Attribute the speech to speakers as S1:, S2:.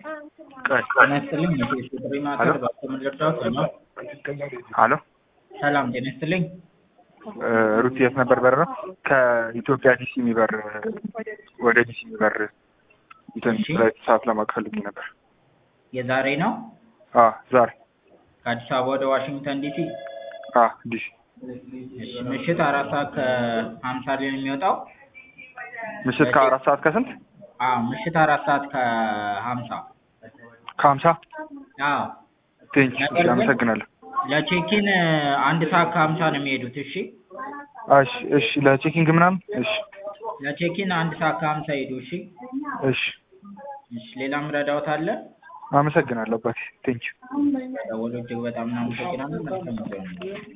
S1: ጤና ይስጥልኝ የቴሌ ጥሪ ማዕከል በአስተምር ልርዳዎት ነው?
S2: አሎ
S1: ሰላም ጤና ይስጥልኝ።
S2: ሩት የት ነበር በረራ? ከኢትዮጵያ ዲሲ የሚበር ወደ ዲሲ የሚበር እንትን
S1: እሺ።
S2: ፍላይት ሰዓት ለማወቅ ፈልጌ ነበር።
S1: የዛሬ ነው
S2: አ ዛሬ
S1: ከአዲስ አበባ ወደ ዋሽንግተን ዲሲ
S2: አ ዲሲ
S1: እሺ፣ ምሽት አራት ሰዓት ከሀምሳ ላይ ነው የሚወጣው።
S2: ምሽት ከአራት ሰዓት ከስንት
S1: አዎ ምሽት አራት ሰዓት ከሀምሳ
S2: ከሀምሳ
S1: አዎ
S2: ቴንኪ
S1: ነገር ግን-
S2: አመሰግናለሁ።
S1: ለቼኪን አንድ ሰዓት ከሀምሳ ነው የሚሄዱት። እሺ
S2: እሺ እሺ ለቼኪንግ ምናምን እሺ
S1: ለቼኪን አንድ ሰዓት ከሀምሳ ሄዱ። እሺ
S2: እሺ
S1: እሺ ሌላም ረዳውት አለ?
S2: አመሰግናለሁ አባቴ ቴንኪ
S1: ደወሉ እጅግ በጣም እናመሰግናለን። መልካም ጊዜ ይሁንልዎት።